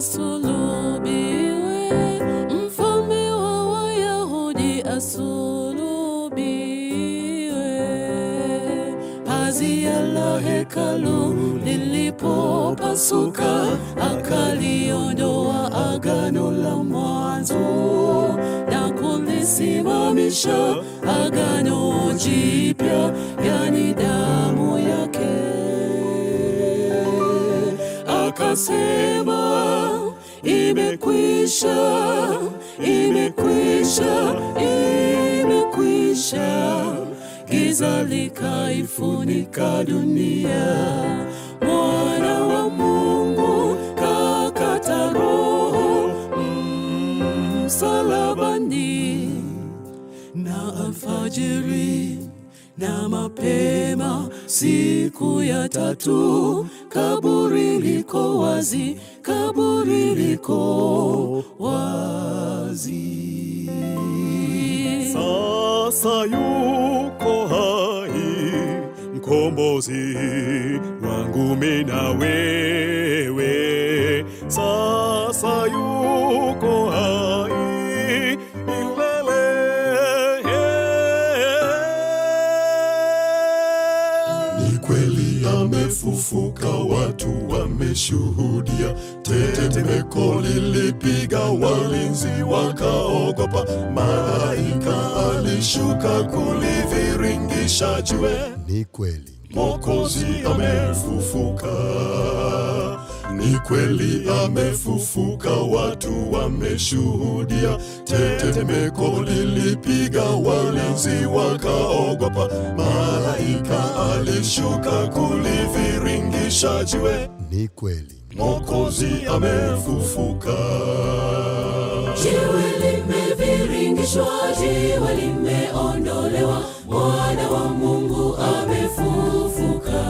asulubiwe, mfalme wa Wayahudi asulubiwe. Pazia la hekalu lilipopasuka, akaliondoa agano la mwanzo na kulisimamisha agano jipya, yani damu yake. Akasema, imekwisha, imekwisha, imekwisha. Giza likaifunika dunia, mwana wa Mungu kakata roho msalabani, na alfajiri na mapema siku ya tatu, kaburi liko wazi, kaburi liko wazi. Sasa yuko hai mkombozi wangu mimi na wewe. Sasa yuko hai milele. Ni kweli amefufuka, watu wameshuhudia. Tetemeko lilipiga, walinzi wakaogopa. Malaika alishuka kuliviringisha jiwe. Ni kweli, Mwokozi amefufuka, ni kweli amefufuka, watu wameshuhudia. Tetemeko lilipiga, walinzi wakaogopa. Malaika alishuka kuliviringisha jiwe. ni kweli, Mwokozi amefufuka. Jiwe limeviringishwa, jiwe limeondolewa, mwana wa Mungu amefufuka.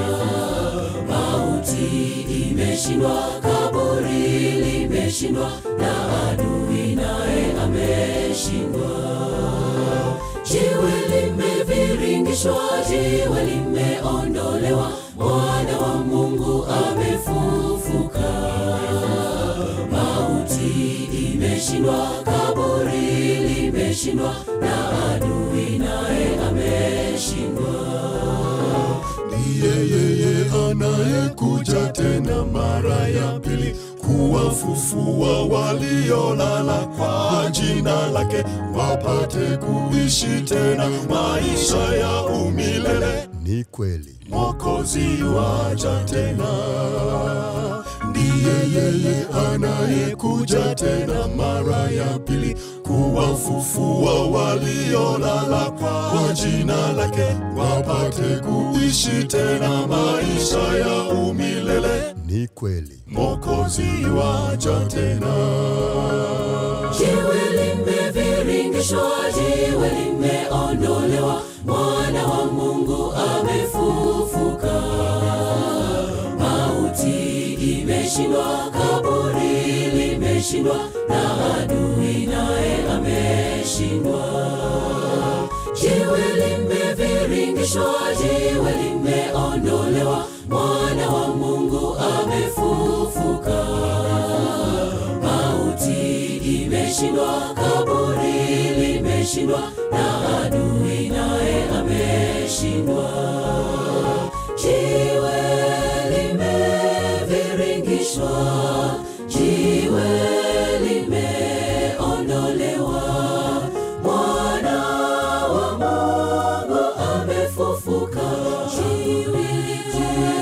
Mauti imeshindwa, kaburi limeshindwa, na adui naye ameshindwa. Jiwe limeviringishwa, jiwe limeondolewa, mwana wa Mungu amefufuka. Mauti imeshindwa, kaburi limeshindwa, na adui naye ameshindwa. Ndiye yeye anayekuja tena mara ya pili kuwafufua waliolala kwa jina lake, wapate kuishi tena maisha ya umilele. ni kweli, Mwokozi waja tena, ndiye yeye anayekuja tena mara ya pili kuwafufua waliolala kwa jina lake, wapate kuishi tena maisha ya umilele. ni kweli, Mwokozi waja tena. Jiwe limeviringishwa, jiwe limeondolewa, mwana wa Mungu amefufuka. Mauti imeshindwa, kaburi limeshindwa, na adui naye ameshindwa. Jiwe limeviringishwa, jiwe limeondolewa, mwana wa Mungu amefufuka. Mauti imeshindwa, kaburi limeshindwa, na adui naye ameshindwa. Jiwe limeviringishwa, jiwe limeondolewa, mwana wa Mungu amefufuka. Jiwe, jiwe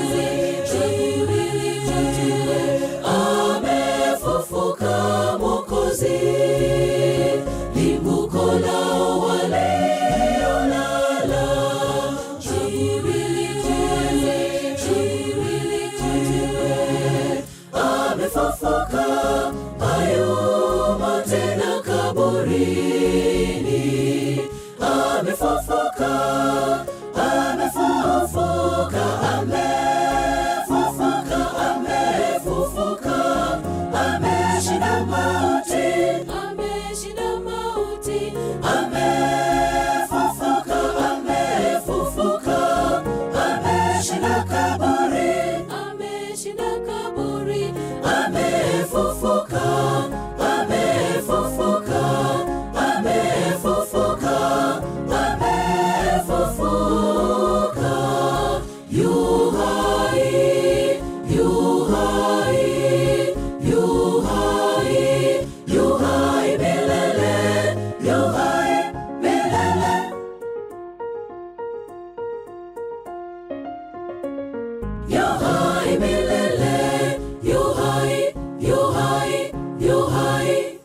hai milele, yu hai, yu hai, yu hai,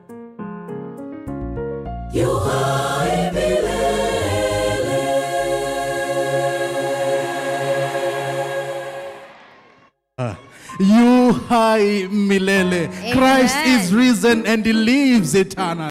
yu hai milele. You high milele. Christ Amen. is risen and he lives eternal.